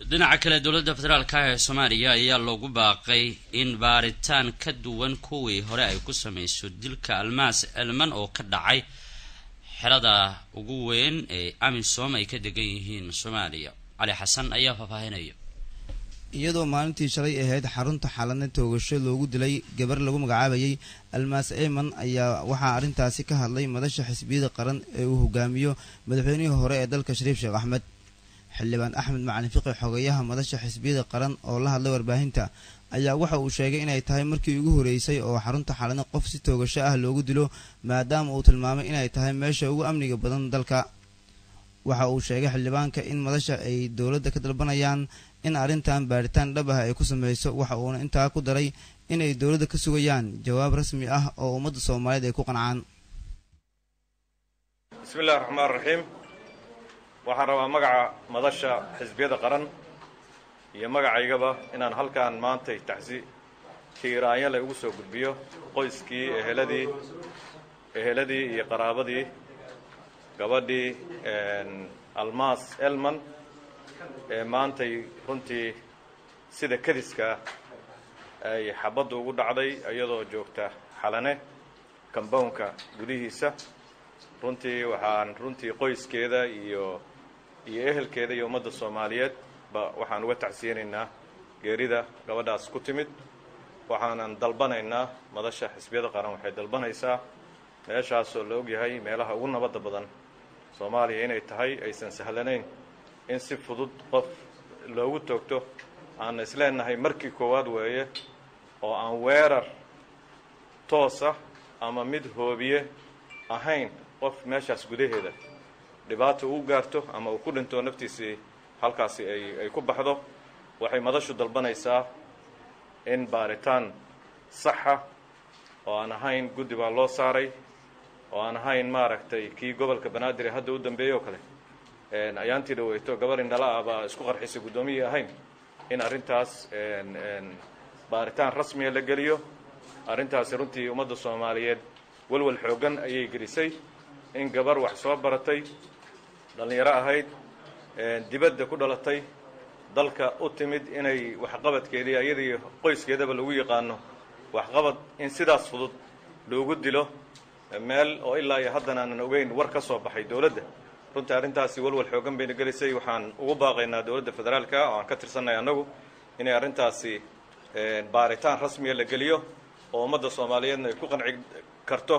dhinaca kale dowladda federaalka ee soomaaliya ayaa loogu baaqay in baaritaan ka duwan kuwii hore ay ku sameyso dilka almaas elman oo ka dhacay xerada ugu weyn ee amisom ay ka degan yihiin soomaaliya cali xasan ayaa faahfaahinaya iyadoo maalintii shalay ahayd xarunta xalana toogasho loogu dilay gabar lagu magacaabayay almaas eyman ayaa waxaa arrintaasi ka hadlay madasha xisbiyada qaran ee uu hogaamiyo madaxweynihii hore ee dalka shariif sheekh axmed xildhibaan axmed macalin fiqi xogeyaha madasha xisbiyada qaran oo la hadlay warbaahinta ayaa waxa uu sheegay inay tahay markii ugu horeysay oo xarunta xalana qof si toogasho ah loogu dilo maadaama uu tilmaamay inay tahay meesha ugu amniga badan dalka waxa uu sheegay xildhibaanka in madasha ay dowladda ka dalbanayaan in arrintan baaritaan dhab ah ay ku sameyso waxa uuna intaa ku daray inay dowladda ka sugayaan jawaab rasmi ah oo ummadda soomaaliyeed ay ku qancaan bismi illahi raxmaan raxiim waxaan rabaa magaca madasha xisbiyada qaran iyo magacaygaba inaan halkaan maantay taxsi tiiraanyale ugu soo gudbiyo qoyskii eheladii eheladii iyo qaraabadii gabadhii almaas elman ee maantay runtii sida kadiska ay xabaddu ugu dhacday iyadoo joogta xalane kambownka gudihiisa runtii waxaan runtii qoyskeeda iyo iyo ehelkeeda iyo ummadda soomaaliyeed ba waxaan uga tacsiyanaynaa geerida gabadhaas ku timid waxaanan dalbanaynaa madasha xisbiyada qaran waxay dalbanaysaa meeshaasoo la ogyahay meelaha ugu nabadda badan soomaaliya inay tahay aysan sahlanayn in si fudud qof loogu toogto aan isleenahay markii koowaad weeye oo aan weerar toosa ama mid hoobiye ahayn qof meeshaas gudaheeda dhibaato uu gaarto ama uu ku dhinto naftiisii halkaasi ay ay ku baxdo waxay madashu dalbanaysaa in baaritaan saxa oo aan ahayn guddi baa loo saaray oo aan ahayn maaragtay kii gobolka banaadir ee hadda u dambeeyey oo kale ayaantii dhaweyto gabar indhala ah baa isku qarxisay guddoomiyii ahayn in arrintaas baaritaan rasmiya la geliyo arrintaasi runtii ummadda soomaaliyeed walwal xooggan ayay gelisay in gabar wax soo baratay dhallinyaro ahayd dibadda ku dhalatay dalka u timid inay waxqabadkeedii iyadii qoyskeedaba lagu yaqaano waxqabad in sidaas fudud loogu dilo meel oo ilaa iyo haddana aanan ogeyn war ka soo baxay dowladda runtii arrintaasi walwal xooggan bayna gelisay waxaan ugu baaqaynaa dowladda federaalka oo aan ka tirsanay annagu inay arrintaasi baaritaan rasmiya la geliyo oo ummadda soomaaliyeedna ay ku qanci karto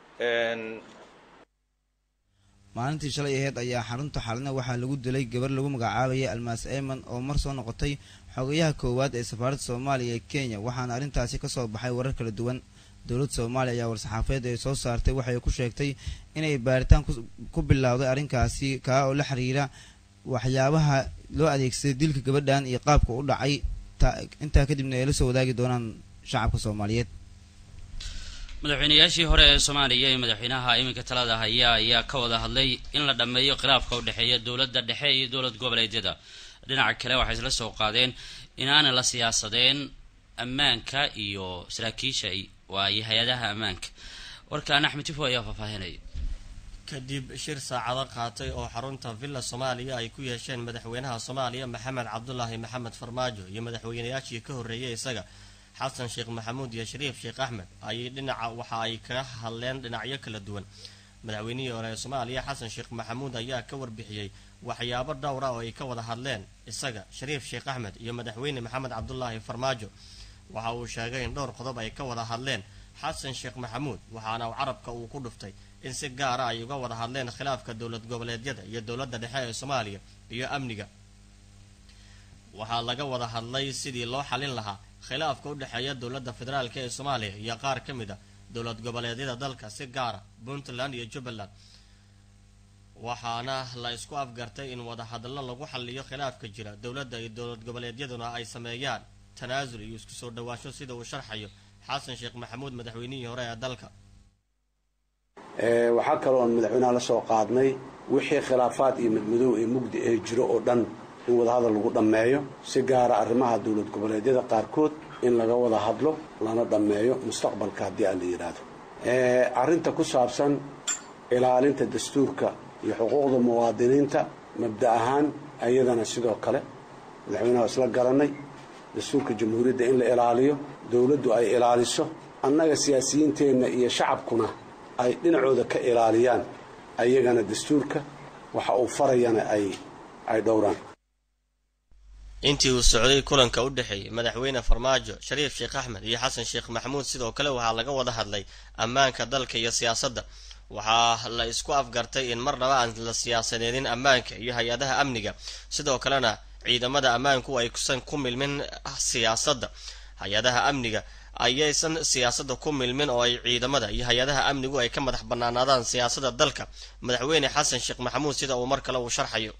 maalintii shalay aheyd ayaa xarunta xalina waxaa lagu dilay gabar lagu magacaabayay almaas eyman oo mar soo noqotay xogayaha koowaad ee safaaradda soomaaliya ee kenya waxaana arrintaasi kasoo baxay warar kala duwan dowladda soomaaliya ayaa war-saxaafeed ay soo saartay waxay ku sheegtay inay baaritaan ku bilowday arrinkaasi kaa oo la xiriira waxyaabaha loo adeegsaday dilka gabadhan iyo qaabka u dhacay intaa kadibna ay la soo wadaagi doonaan shacabka soomaaliyeed madaxweynayaashii hore ee soomaaliya iyo madaxweynaha iminka talada haya ayaa ka wada hadlay in la dhammeeyo khilaafka u dhexeeya dowladda dhexe iyo dowlad goboleedyada dhinaca kale waxay isla soo qaadeen inaana la siyaasadeen ammaanka iyo saraakiisha waayo hay-adaha ammaanka warkaan axmed tifo ayaa faahfaahinaya kadib shir saacado qaatay oo xarunta villa soomaaliya ay ku yeesheen madaxweynaha soomaaliya maxamed cabdulaahi maxamed farmaajo iyo madaxweynayaashii ka horreeyay isaga xasan sheekh maxamuud iyo shariif sheekh axmed ayay dhinaca waxa ay kaga hadleen dhinacyo kala duwan madaxweynihii hore ee soomaaliya xasan sheekh maxamuud ayaa ka warbixiyey waxyaabo dhowra oo ay ka wada hadleen isaga shariif sheekh axmed iyo madaxweyne maxamed cabdulaahi farmaajo waxa uu sheegay in dhowr qodob ay ka wada hadleen xasan sheekh maxamuud waxaana carabka uu ku dhuftay in si gaara ay uga wada hadleen khilaafka dowlad goboleedyada iyo dowladda dhexe ee soomaaliya iyo amniga waxaa laga wada hadlay sidii loo xalin lahaa khilaafka u dhexeeya dowladda federaalk ee soomaaliya iyo qaar ka mid a dowlad goboleedyada dalka si gaara puntland iyo jubbaland waxaana la isku afgartay in wada hadallo lagu xaliyo khilaafka jira dowladda iyo dowlad goboleedyaduna ay sameeyaan tanaasul iyo isku soo dhawaansho sida uu sharxayo xasan sheekh maxamuud madaxweynihii hore ee dalka waxaa kaloo aan madaxweynaha la soo qaadnay wixii khilaafaad iyo madmadow ee mugdi ee jiro oo dhan in wadahadal lagu dhammeeyo si gaara arrimaha dowlad goboleedyada qaarkood in laga wada hadlo lana dhammeeyo mustaqbalka haddii aan la yidhaahdo arrinta ku saabsan ilaalinta dastuurka iyo xuquuqda muwaadiniinta mabda ahaan ayadana sidoo kale madaxweynaha isla garanay dastuurka jamhuuriyadda in la ilaaliyo dowladdu ay ilaaliso annaga siyaasiyiinteenna iyo shacabkuna ay dhinacooda ka ilaaliyaan ayagana dastuurka waxa uu farayana ay ay dhowraan intii uu socday kulanka u dhexeeyey madaxweyne farmaajo shariif sheekh axmed iyo xasan sheekh maxamuud sidoo kale waxaa laga wada hadlay ammaanka dalka iyo siyaasadda waxaa la isku afgartay in marnaba aan la siyaasadeedin ammaanka iyo hay-adaha amniga sidoo kalena ciidamada ammaanku aysan ku milmin siyaasadda hay-adaha amniga ayaysan siyaasadda ku milmin oo ay ciidamada iyo hay-adaha amnigu ay ka madax banaanaadaan siyaasadda dalka madaxweyne xasan sheekh maxamuud sida uu mar kale uu sharxayo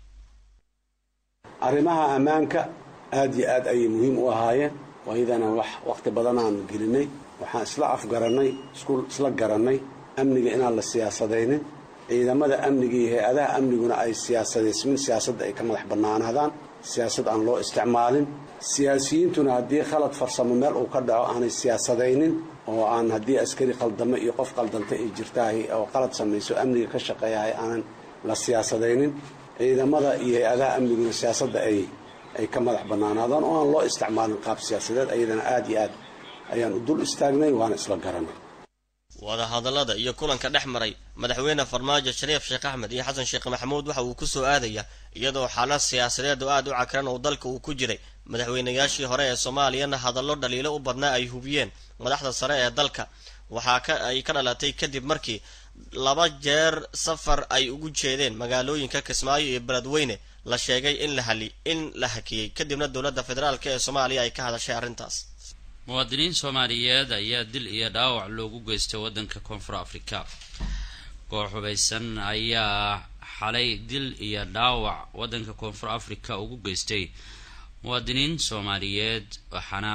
arrimaha ammaanka aad iyo aad ayay muhiim u ahaayeen waayadana wax wakhti badan aanu gelinay waxaan isla afgarannay isla garannay amniga inaan la siyaasadaynin ciidamada amniga iyo hay-adaha amniguna ay siyaasadaysmin siyaasadda ay ka madax bannaanaadaan siyaasad aan loo isticmaalin siyaasiyiintuna haddii khalad farsamo meel uu ka dhaco aanay siyaasadaynin oo aan haddii askari qaldamo iyo qof qaldanta ay jirtaahay oo qalad samayso amniga ka shaqeeyahay aanan la siyaasadaynin ciidamada iyo hay-adaha amniguna siyaasadda ay ay ka madax bannaanaadaan oo aan loo isticmaalin qaab siyaasadeed ayadana aad iyo aad ayaan u dul istaagnay waana isla garanay wadahadallada iyo kulanka dhex maray madaxweyne farmaajo shariif sheekh axmed iyo xasan sheekh maxamuud waxa uu ku soo aadaya iyadoo xaalad siyaasadeed oo aad u cakran oo dalka uu ku jiray madaxweynayaashii hore ee soomaaliyana hadallo dhaliilo u badnaa ay hubiyeen madaxda sare ee dalka waxaa ka ay ka dhalatay kadib markii laba jeer safar ay ugu jeedeen magaalooyinka kismaayo iyo beledweyne la sheegay in la hali in la hakiyey kadibna dowladda federaalk ee soomaaliya ay ka hadashay arrintaas muwaadiniin soomaaliyeed ayaa dil iyo dhaawac loogu geystay waddanka koonfur afrika koox hubaysan ayaa xalay dil iyo dhaawac waddanka koonfur afrika ugu geystay muwaadiniin soomaaliyeed waxaana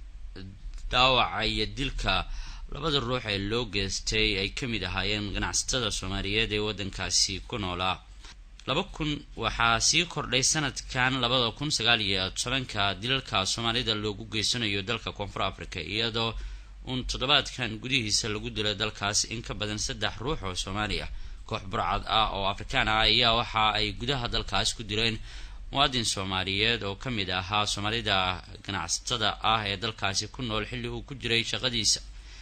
dhaawaca iyo dilka labada ruux ee loo geystay ay ka mid ahaayeen ganacsatada soomaaliyeed ee waddankaasi ku noolaa laba kun waxaa sii kordhay sanadkan labada kun sagaal iyo tobanka dilalka soomaalida loogu geysanayo dalka koonfur africa iyadoo uun toddobaadkan gudihiisa lagu dilay dalkaas in ka badan saddex ruux oo soomaali ah koox burcad ah oo afrikaan ah ayaa waxa ay gudaha dalkaas ku dileen muwaadin soomaaliyeed oo ka mid ahaa soomaalida ganacsatada ah ee dalkaasi ku nool xilli uu ku jiray shaqadiisa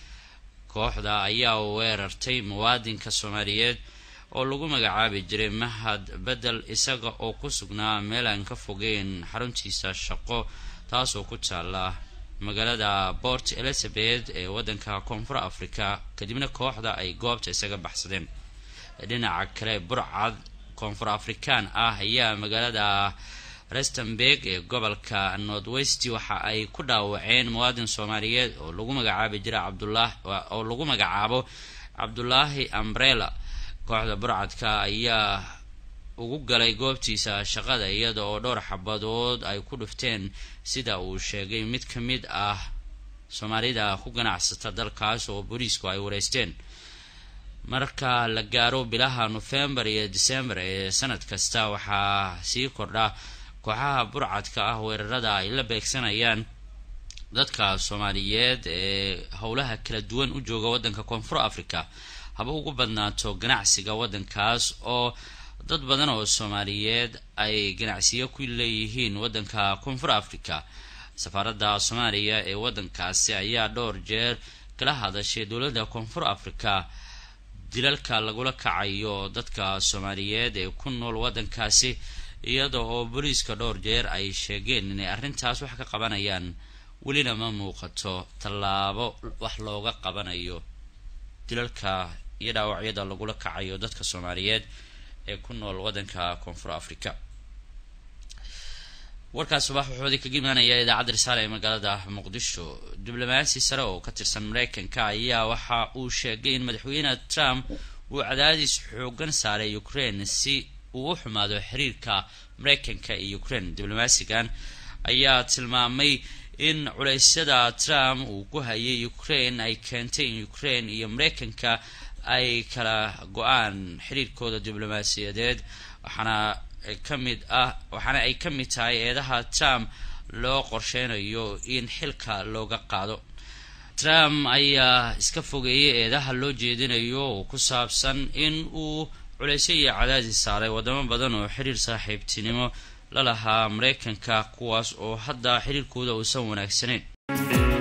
kooxda ayaa weerartay muwaadinka soomaaliyeed oo lagu magacaabi jiray mahad bedel isaga oo ku sugnaa meel aan ka fogeyn xaruntiisa shaqo taasoo ku taala magaalada port elizabeth ee waddanka koonfur africa kadibna kooxda ay goobta isaga baxsadeen dhinaca kale burcad koonfur afrikaan ah ayaa magaalada restenberg ee gobolka north west waxa ay ku dhaawaceen muwaadin soomaaliyeed oo lagu magacaabi jiray cabdullah oo lagu magacaabo cabdulaahi ambrela kooxda burcadka ayaa ugu galay goobtiisa shaqada iyada oo dhowr xabadood ay ku dhufteen sida uu sheegay mid ka mid ah soomaalida ku ganacsata dalkaas oo booliisku ay wareysteen marka la gaaro bilaha nofembar iyo december ee sanad kasta waxaa sii kordha kooxaha burcadka ah weerarada ay la beegsanayaan dadka soomaaliyeed ee howlaha kala duwan u jooga waddanka koonfur africa haba ugu badnaato ganacsiga waddankaas oo dad badan oo soomaaliyeed ay ganacsiyo ku leeyihiin waddanka koonfur africa safaaradda soomaaliya ee waddankaasi ayaa dhowr jeer kala hadashay dowladda koonfur africa dilalka lagula kacayo dadka soomaaliyeed ee ku nool waddankaasi iyada oo booliiska dhowr jeer ay sheegeen inay arrintaas wax ka qabanayaan welina ma muuqato tallaabo wax looga qabanayo dilalka iyo dhaawacyada lagula kacayo dadka soomaaliyeed ee ku nool waddanka koonfur africa warkaas subax wuxuudi kaga imaanaya idaacadda risaale ee magaalada muqdisho diblomaasi sare oo ka tirsan mareykanka ayaa waxa uu sheegay in madaxweyne trump uu cadaadis xoogan saaray ukraine si uu u xumaado xiriirka mareykanka iyo ukraine diblomaasigan ayaa tilmaamay in culeysyada trump uu ku hayay ukraine ay keentay in ukraine iyo mareykanka ay kala go-aan xiriirkooda diblomaasiyadeed waxaana ka mid ah waxaana ay ka mid tahay eedaha trump loo qorsheynayo in xilka looga qaado trump ayaa iska fogeeyay eedaha loo jeedinayo oo ku saabsan in uu culeysyo iyo cadaadis saaray wadamo badan oo xiriir saaxiibtinimo la lahaa mareykanka kuwaas oo hadda xiriirkooda uusan wanaagsanayn